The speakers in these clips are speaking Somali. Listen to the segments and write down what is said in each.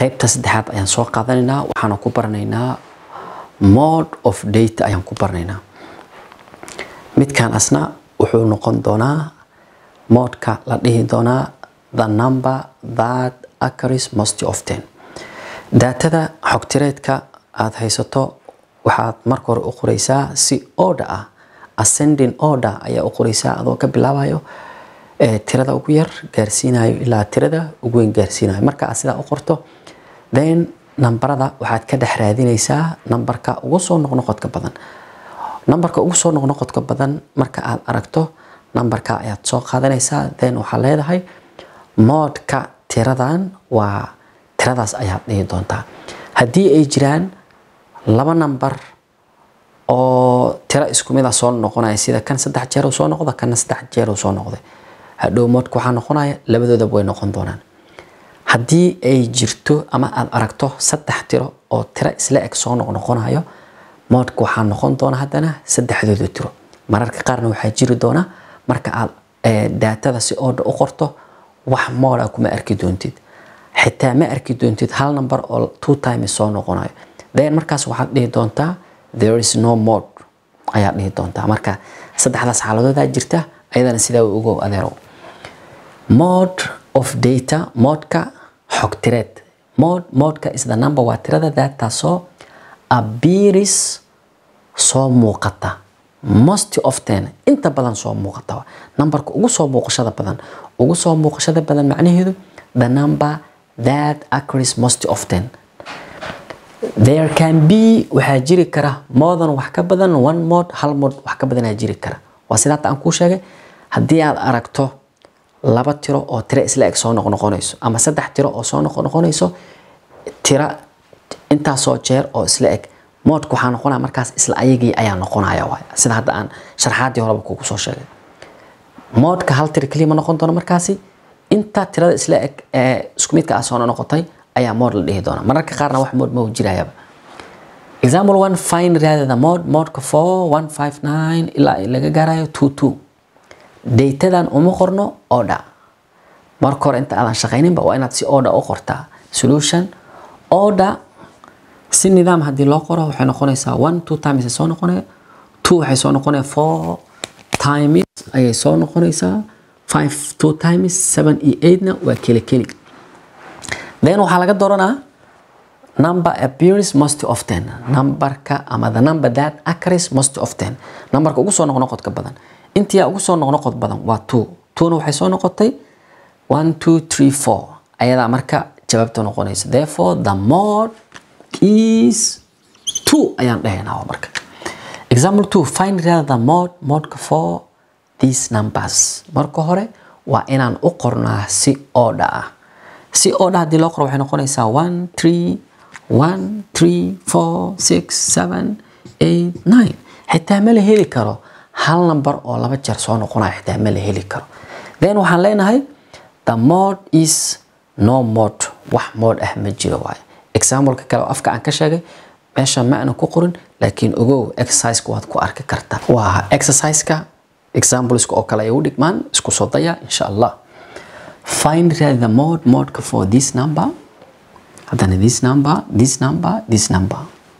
qaybta saddexaad ayaan soo qaadanaynaa waxaana ku baranaynaa mode of data ayaan ku baranaynaa midkan asna wuxuu noqon doonaa modka la dhihi doonaa the number that occurs most often daatada xogtireedka aada haysato waxaad marka hore u qoreysaa si order ah ascending order ayaa u qoreysaa adoo ka bilaabayo tirada ugu yar gaarsiinayo ilaa tirada ugu weyn gaarsiinayo marka aad sidaa u qorto then nambarada waxaad ka dhex raadinaysaa nambarka ugu soo noqnoqodka badan nambarka ugu soo noqnoqodka badan marka aad aragto nambarka ayaad soo qaadanaysaa then waxaa leedahay moodka tiradan waa tiradaas ayaad dhihi doontaa haddii ay jiraan laba nambar oo tiro isku mid a soo noqonaya sida kan saddex jeer uu soo noqda kana saddex jeer uu soo noqday hadhow moodka waxaa noqonaya labadoodaba way noqon doonaan haddii ay jirto ama aada aragto saddex tiro oo tiro isla eg soo noqnoqonayo moodka waxaa noqon doona haddana saddexdooda tiro mararka qaarna waxaa jiri doona marka aad daatada si ooda u qorto wax mooda kuma arki doontid xitaa ma arki doontid hal number oo two times soo noqonayo then markaas waxaad dhihi doontaa there is no mode ayaad dhihi doontaa marka saddexdaas xaaladoodaa jirta ayadana sidaa ugo adeerow mode of data modka xogtireed mode modka is the number waa tirada daataasoo appears soo muuqata most often inta badan soo muuqata nambarka ugu soo muuqashada badan ugu soo muuqashada badan macnaheedu the number that occurs most often there can be waxaa jiri kara more than wax ka badan one mode hal mode wax ka badanaa jiri kara waa sidaa aan kuu sheegay haddii aad aragto laba tiro oo tiro isla eg soo noqnoqonayso ama saddex tiro oo soo noqnoqonayso tiro intaasoo jeer oo isla eg moodka waxaa noqonaya markaas isla ayagii ayaa noqonaya waay sida hadda aan sharxaadii horeba kugu soo sheegay moodka hal tiro keliya ma noqon doono markaasi inta tirada isla eg ee isku midka ah soo noqotay ayaa mood la dhihi doona mararka qaarna wax mood ma jirayaba example one fine rather the mode modka four one five nine ilaa laga gaarayo two two datadan uma qorno order marka hore inta aadan shaqayninba waa inaad si order u qortaa solution order si nidaam haddii loo qoro waxay noqonaysaa one two times soo noqonaya two waxay soo noqonaya four times ayay soo noqonaysaa five two times seven iyo eightna waa keli keli then waxaa laga dooranaa number appears most often numberka ama the number that occurs most often numberka ugu soo noqnoqodka badan intiyaa ugu soo noqnoqod badan waa two twona waxay soo noqotay one two three four ayadaa marka jawaabta noqonaysa therefore the mode is two ayaan dhahaynaa marka example two find rather the mode modka for these numbers marka hore waa inaan u qornaa si order ah si order haddii loo qoro waxay noqonaysaa one three one three four six seven eight nine xitaa ma la heli karo hal number oo laba jeer soo noqonaya xitaa ma la heli karo then waxaan leenahay the mode is no mode wax mode ah ma jiro waaye exampleka kale oo afka aan ka sheegay meesha ma aanan ku qorin laakiin ogow exerciseka waad ku arki kartaa waa exerciseka exampleska oo kale ay u dhigmaan isku soo daya insha allah find the mode modeka for this number haddana this number this number this number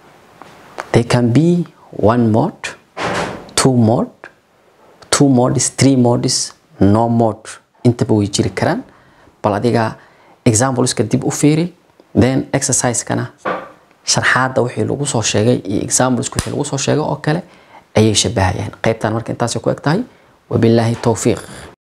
they can be one mode two mode two modes three modes no mode intaba way jiri karaan bal adiga exampleska dib u fiiri then exercisekana sharxaadda wixii lagu soo sheegay iyo exampleska wixii lagu soo sheegay oo kale ayay shabahayaan qaybtan marka intaasay ku eg tahay wabilaahi towfiiq